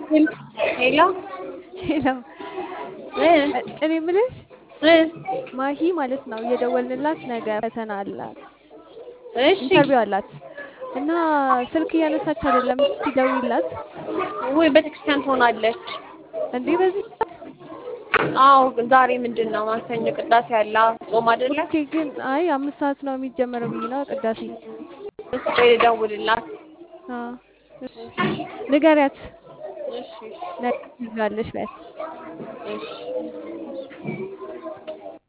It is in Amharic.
ሄሎ ሄሎ እ እ- እኔ የምልሽ እ ማሂ ማለት ነው እየደወልንላት ነገ ፈተና አላት እሺ ኢንተርቪው አላት እና ስልክ እያነሳች አይደለም። እስኪ ደውይላት ውይ ቤተክርስቲያን ትሆናለች። እንዴ በዚህ ሰዓት። አዎ ዛሬ ምንድን ነው ማክሰኞ ቅዳሴ ያለ ጾም አይደለ? ኦኬ ግን አይ አምስት ሰዓት ነው የሚጀመረው ብዬ ነው ቅዳሴ። እስኪ ልደውልላት። አ እሺ ንገሪያት እሺ ነገ ትይዣለሽ በያት። እሺ